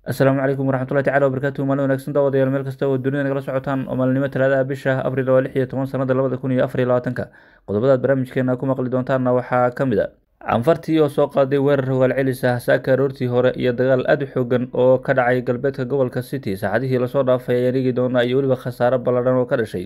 asalaamu calaykum waraxmatullahi tacala wabarakaatuhu maalin wanaagsan daawadayaal meel kasta oo dunida nagala socotaan oo maalinimo talaadaha bisha abril waa lix iyo toban sanada labada kun iyo afar iyo labaatanka qodobadaad barnaamijkeena ku maqli doontaanna waxaa ka mid a canfartii oo soo qaaday weerar hogaal celis ah saaka aroortii hore iyo dagaal aada u xoogan oo ka dhacay galbeedka gobolka city saacadihii lasoo dhaafay ayaan eegi doonaa iyo weliba khasaaro balladhan oo ka dhashay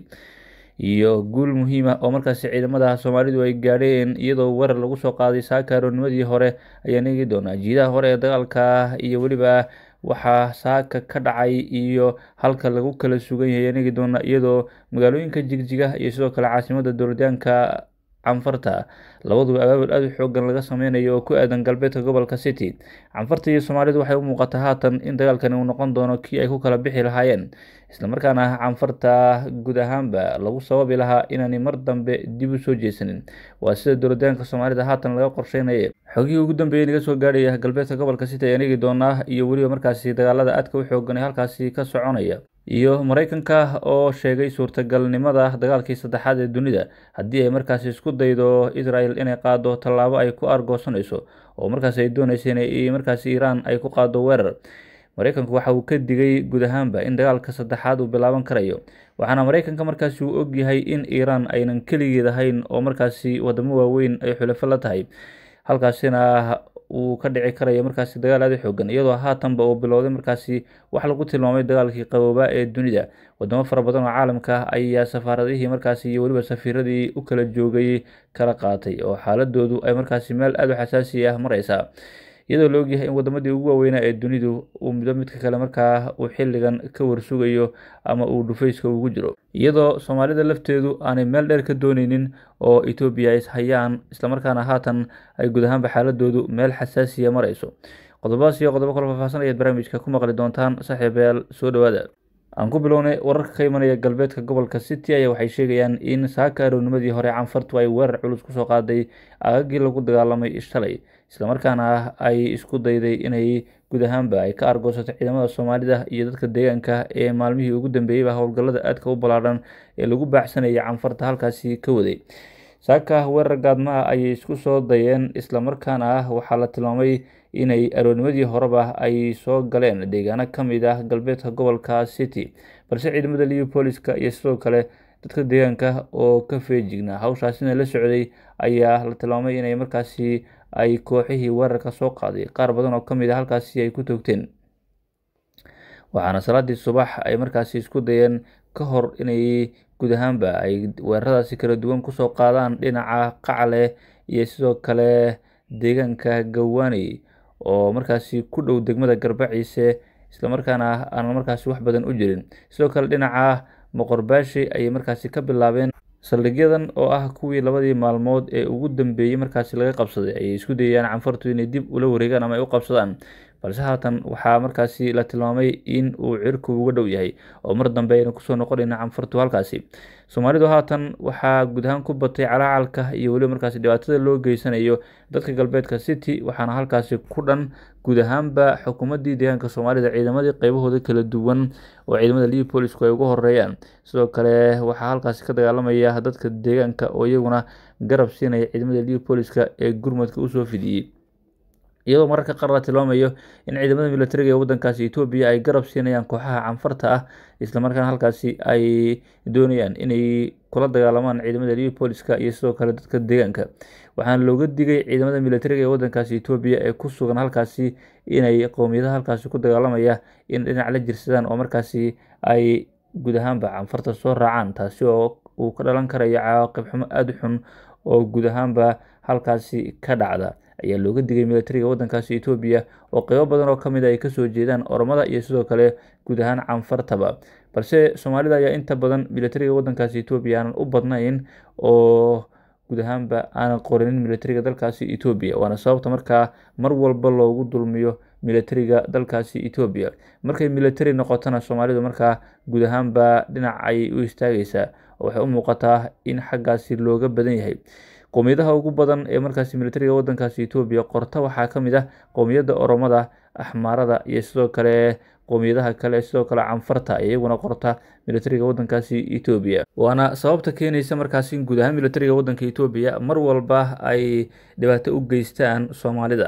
iyo guul muhiima oo markaasi ciidamada soomaalidu ay gaadheen iyadoo weerar lagu soo qaaday saaka aroornimadii hore ayaan eegi doonaa jiidaha hore ee dagaalka iyo weliba waxaa saaka ka dhacay iyo halka lagu kala sugan yahay ayaan eegi doonaa iyadoo magaalooyinka jigjiga iyo sidoo kale caasimada dowladyaanka canfarta labaduba abaabul aada u xoogan laga sameynayo oo ku aadan galbeedka gobolka city canfarta iyo soomaalidu waxay u muuqataa haatan in dagaalkani uu noqon doono kii ay ku kala bixi lahaayeen islamarkaana canfarta guud ahaanba lagu sababi lahaa inaanay mar dambe dib u soo jeesanin waa sida dowladyaanka soomaalida haatan laga qorsheynaya xogihii ugu dambeeyey naga soo gaadhaya galbeedka gobolka city ayaan eegi doonaa iyo weliba markaasi dagaalada aadka u xoogan ee halkaasi ka soconaya iyo mareykanka oo sheegay suurtagalnimada dagaalkii saddexaad ee dunida haddii ay markaasi isku daydo israel inay qaado tallaabo ay ku argoosanayso oo markaasi ay doonaysa in markaasi iiraan ay ku qaado weerar mareykanku waxa uu ka digay guud ahaanba in dagaalka saddexaad uu bilaaban karayo waxaana mareykanka markaasi uu ogyahay in iiraan aynan keligeed ahayn oo markaasi wadamo waaweyn ay xulafo la tahay halkaasina uu ka dhici karayo markaasi dagaal aada u xoogan iyadoo haatanba uu bilowday markaasi wax lagu tilmaamay dagaalkii qaboobaa ee dunida wadamo fara badan oo caalamka ayaa safaaradihii markaasi iyo weliba safiiradii u kala joogay kala qaatay oo xaaladoodu ay markaasi meel aada u xasaasi ah mareysaa iyadoo la ogyahay in wadamadii ugu waaweynaa ee dunidu uu midba midka kale markaa uu xilligan ka warsugayo ama uu dhufayska ugu jiro iyadoo soomaalida lafteedu aanay meel dheer ka dooneynin oo etoobiya is hayaan islamarkaana haatan ay guud ahaanba xaaladoodu meel xasaasiya mareyso qodobadaas iyo qodobo kale faahfaahsan ayaad barnaamijka ku maqli doontaan saaxiibayaal soo dhowaada aan ku bilownay wararka ka imanaya galbeedka gobolka city ayaa waxay sheegayaan in saaka aroornimadii hore canfartu ay weerar culus kusoo qaaday aagagii lagu dagaalamay shalay islamarkaana ay isku dayday inay guud ahaanba ay ka argoosato ciidamada soomaalida iyo dadka deegaanka ee maalmihii ugu dambeeyeyba howlgallada aadka u ballaadhan ee lagu baacsanayay canfarta halkaasi ka waday saaka weerar gaadma ah ayay isku soo dayeen islamarkaana ah waxaa la tilmaamay inay aroornimadii horeba ay soo galeen deegaano ka mid ah galbeedka gobolka city balse ciidamada leopoliska iyo sidoo kale dadka deegaanka oo ka feejignaa hawshaasina la socday ayaa la tilmaamay inay markaasi ay kooxihii weerarka soo qaaday qaar badan oo ka mid a halkaasi ay ku toogteen waxaana salaadii subax ay markaasi isku dayeen ka hor inay guud ahaanba ay weeraradaasi kala duwan kusoo qaadaan dhinaca qacle iyo sidoo kale deegaanka gawaaney oo markaasi ku dhow degmada garbaciise islamarkaana aan markaasi wax badan u jirin sidoo kale dhinaca moqorbaashi ayay markaasi ka bilaabeen saldhigyadan oo ah kuwii labadii maalmood ee ugu dambeeyey markaasi laga qabsaday ayay isku dayayaan canfartu inay dib ula wareegaan ama ay u qabsadaan balse haatan waxaa markaasi la tilmaamay in uu cirku uga dhow yahay oo mar dambe ayna kusoo noqonayna canfartu halkaasi soomaalidu haatan waxaa guud ahaan ku batay calaacalka iyo weliba markaasi dhibaatada loo geysanayo dadka galbeedka city waxaana halkaasi ku dhan guud ahaanba xukuumaddii deegaanka soomaalida ciidamadii qeybahooda kala duwan oo ciidamada leopolisku ay uga horeeyaan sidoo kale waxaa halkaasi ka dagaalamaya dadka deegaanka oo iyaguna garab siinaya ciidamada leopoliska ee gurmadka usoo fidiyey iyadoo mararka qaar la tilmaamayo in ciidamada militariga ee wadankaasi etoobiya ay garab siinayaan kooxaha canfarta ah islamarkaana halkaasi ay doonayaan inay kula dagaalamaan ciidamada leopoliska iyo sidoo kale dadka deegaanka waxaana looga digay ciidamada militariga ee wadankaasi etoobiya ee ku sugan halkaasi inay qowmiyadaha halkaasi ku dagaalamaya in dhinac la jirsadaan oo markaasi ay guud ahaanba canfarta soo raacaan taasi oo uu ka dhalan karayo cawaaqib xumo aada u xun oo guud ahaanba halkaasi ka dhacda ayaa looga digay militariga wadankaasi etoobiya oo qeybo badan oo kamid a ay kasoo jeedaan oromada iyo sidoo kale guud ahaan canfartaba balse soomaalida ayaa inta badan militariga wadankaasi etoobiya aanan u badnayn oo guud ahaanba aanan qorinin militariga dalkaasi etoobiya waana sababta markaa mar walba loogu dulmiyo militariga dalkaasi etoobiya markay militari noqotona soomaalidu markaa guud ahaanba dhinac ayay u istaagaysaa oo waxay u muuqataa in xaggaasi looga badan yahay qowmiyadaha ugu badan ee markaasi militariga wadankaasi etoobiya qorta waxaa ka mid ah qowmiyadda oromada axmaarada iyo sidoo kale qowmiyadaha kale sidoo kale canfarta iyaguna qorta militariga wadankaasi etoobiya waana sababta keenaysa markaasi in guud ahaan militariga wadanka etoobiya mar walba ay dhibaato u geystaan soomaalida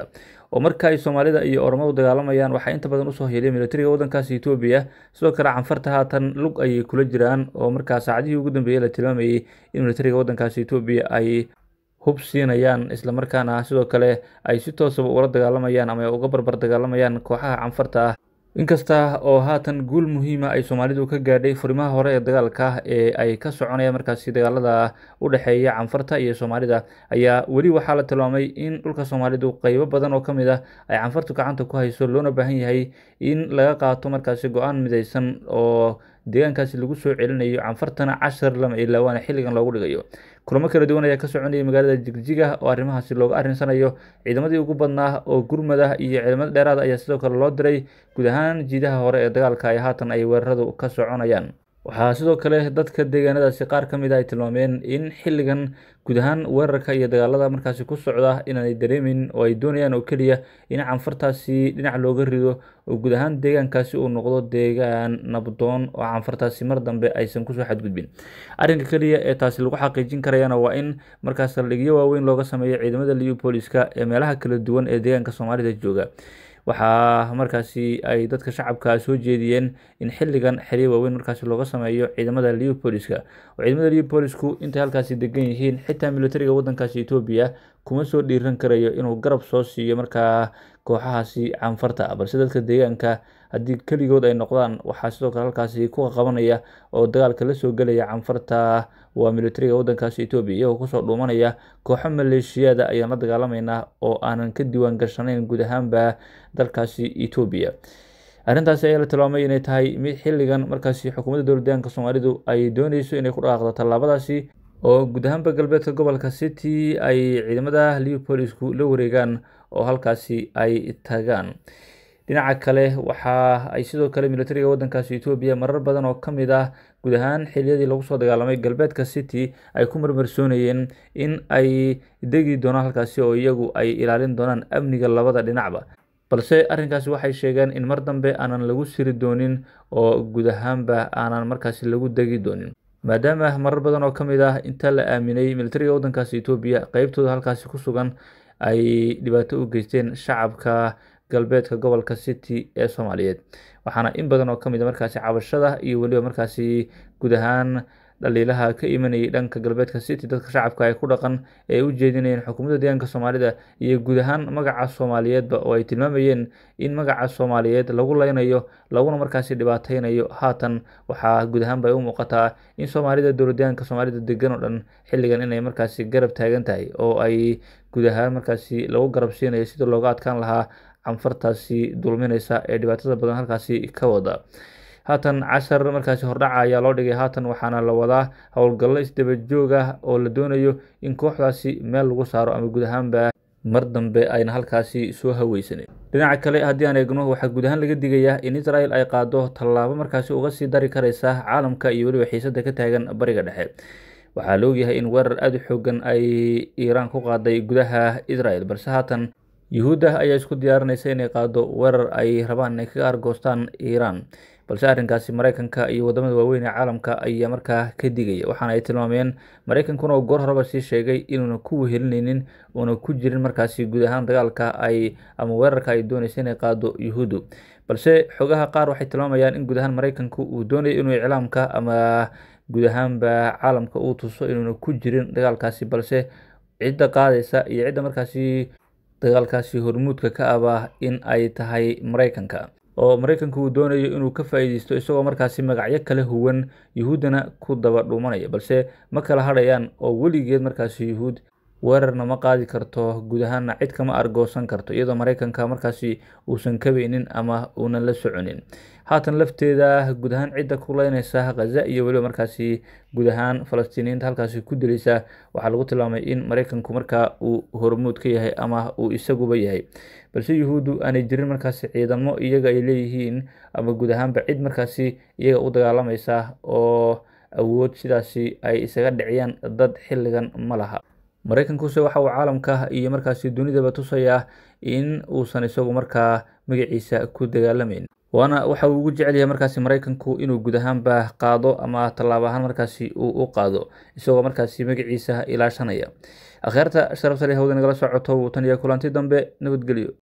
oo marka ay soomaalida iyo oromadu dagaalamayaan waxaa inta badan usoo heliya militariga waddankaasi etoobiya sidoo kale canfarta haatan lug ayay kula jiraan oo markaa saacadihii ugu dambeeyey la tilmaamayey in militariga waddankaasi etoobiya ay hub siinayaan islamarkaana sidoo kale ay si toosaba ula dagaalamayaan ama ay uga barbar dagaalamayaan kooxaha canfarta ah inkasta oo haatan guul muhiima ay soomaalidu ka gaadhay furimaha hore ee dagaalka ee ay ka soconayaan markaasi dagaalada u dhexeeya canfarta iyo soomaalida ayaa weli waxaa la tilmaamay in dhulka soomaalidu qeybo badan oo ka mid ah ay canfartu gacanta ku hayso loona baahan yahay in laga qaato markaasi go-aan midaysan oo deegaankaasi lagu soo celinayo canfartana cashar lama ilaawaana xilligan loogu dhigayo kulamo kala duwan ayaa ka soconayay magaalada jigjiga oo arrimahaasi looga arrinsanayo ciidamadii ugu badnaa oo gurmada iyo ciidamada dheeraada ayaa sidoo kale loo diray guud ahaan jiidaha hore ee dagaalka ay haatan ay weeraradu ka soconayaan waxaa sidoo kale dadka deegaanadaasi qaar ka mid a ay tilmaameen in xilligan guud ahaan weerarka iyo dagaalada markaasi ku socda inaanay dareemin oo ay doonayaan oo keliya in canfartaasi dhinac looga rido oo guud ahaan deegaankaasi uu noqdo deegaan nabdoon oo canfartaasi mar dambe aysan kusoo xadgudbin arrinka keliya ee taasi lagu xaqiijin karayana waa in markaas saldhigyo waaweyn looga sameeyo ciidamada liupoliska ee meelaha kala duwan ee deegaanka soomaalida jooga waxaa markaasi ay dadka shacabka soo jeediyeen in xilligan xiriir waaweyn markaasi looga sameeyo ciidamada liupoliska oo ciidamada liupolisku intay halkaasi degan yihiin xitaa militariga waddankaasi etoobiya kuma soo dhiiran karayo inuu garab soo siiyo markaa kooxahaasi canfarta balse dadka deegaanka haddii keligood ay noqdaan waxaa sidoo kale halkaasi ku qabanaya oo dagaalka la soo gelaya canfarta waa militariga waddankaasi etoobiya iyagoo kusoo dhuumanaya kooxo maleeshiyada ayaan la dagaalamaynaa oo aanan ka diiwaan gashanayn guud ahaanba dalkaasi etoobiya arrintaasi ayaa la tilmaamay inay tahay mid xilligan markaasi xukuumadda dowladdeegaanka soomaalidu ay dooneyso inay ku dhaqaaqdo tallaabadaasi oo guud ahaanba galbeedka gobolka city ay ciidamada liupolisku la wareegaan oo halkaasi ay tagaan dhinaca kale waxa ay sidoo kale militariga waddankaasi etoobiya marar badan oo ka mid ah guud ahaan xiliyadii lagu soo dagaalamay galbeedka city ay ku marmarsoonayeen in ay degi doonaan halkaasi oo iyagu ay ilaalin doonaan amniga labada dhinacba balse arrinkaasi waxay sheegeen in mar dambe aanan lagu siri doonin oo guud ahaanba aanan markaasi lagu degi doonin maadaama marar badan oo ka mid ah inta la aaminay militariga waddankaasi etoobiya qeybtooda halkaasi ku sugan ay dhibaato u geysteen shacabka galbeedka gobolka city ee soomaaliyeed waxaana in badan oo ka mid a markaasi cabashada iyo weliba markaasi guud ahaan dhaliilaha ka imanayay dhanka galbeedka city dadka shacabka ay ku dhaqan ee u jeedinayeen xukuumadda deegaanka soomaalida iyo guud ahaan magaca soomaaliyeedba oo ay tilmaamayeen in magaca soomaaliyeed lagu leynayo laguna markaasi dhibaateynayo haatan waxaa guud ahaanba ay u muuqataa in soomaalida dowladdeegaanka soomaalida degan oo dhan xilligan inay markaasi garab taagan tahay oo ay guud ahaan markaasi lagu garab siinayo sida looga adkaan lahaa canfartaasi dulminaysa ee dhibaatada badan halkaasi ka wada haatan cashar markaasi hordhaca ayaa loo dhigay haatan waxaana la wadaa howlgallo isdaba joog ah oo la doonayo in kooxdaasi meel lagu saaro ama guud ahaanba mar dambe ayna halkaasi soo haweysanin dhinaca kale haddii aan eegno waxaa guud ahaan laga digayaa in israel ay qaado tallaabo markaasi uga sii dari kareysa caalamka iyo weliba xiisada ka taagan bariga dhexe waxaa la ogyahay in weerar aada u xoogan ay iiraan ku qaaday gudaha israel balse haatan yuhuudda ayaa isku diyaarinaysa inay qaado weerar ay rabaan inay kaga argoostaan iiraan balse arrinkaasi maraykanka iyo wadamada waaweyn ee caalamka ayaa markaa ka digaya waxaana ay tilmaameen maraykankuna oo goor horeba sii sheegay inuuna ku wehelineynin uuna ku jirin markaasi guud ahaan dagaalka ay ama weerarka ay doonaysa inay qaado yuhuuddu balse xogaha qaar waxay tilmaamayaan in guud ahaan maraykanku uu doonayo inuu iclaamka ama guud ahaanba caalamka uu tuso inuuna ku jirin dagaalkaasi balse cidda qaadaysa iyo cidda markaasi dagaalkaasi hormuudka ka aba in ay tahay maraykanka oo maraykanku uu doonayo inuu ka faa'iideysto isagoo markaasi magacyo kala huwan yuhuuddana ku daba dhuumanaya balse ma kala hadhayaan oo weligeed markaasi yuhuud weerarna ma qaadi karto guud ahaanna cid kama argoosan karto iyadoo maraykanka markaasi uusan kabeynin ama uunan la soconin haatan lafteeda guud ahaan cidda ku leyneysa khaza iyo weliba markaasi guud ahaan falastiiniyiinta halkaasi ku dilaysa waxaa lagu tilmaamay in maraykanku markaa uu hormuud ka yahay ama uu isaguba yahay balse yuhuuddu aanay jirin markaasi ciidamo iyaga ay leeyihiin ama guud ahaanba cid markaasi iyaga u dagaalamaysa oo awood sidaasi ay isaga dhiciyaan dad xilligan ma laha maraykankuse waxa uu caalamka iyo markaasi dunidaba tusayaa in uusan isagu markaa magaciisa ku dagaalamayn waana waxa uu ugu jecel yahay markaasi maraykanku inuu guud ahaanba qaado ama tallaabo ahaan markaasi uu u qaado isagoo markaasi magaciisa ilaashanaya akhyaarta sharafta leh hawda nagala socoto tan iyo kulanti dambe nabadgelyo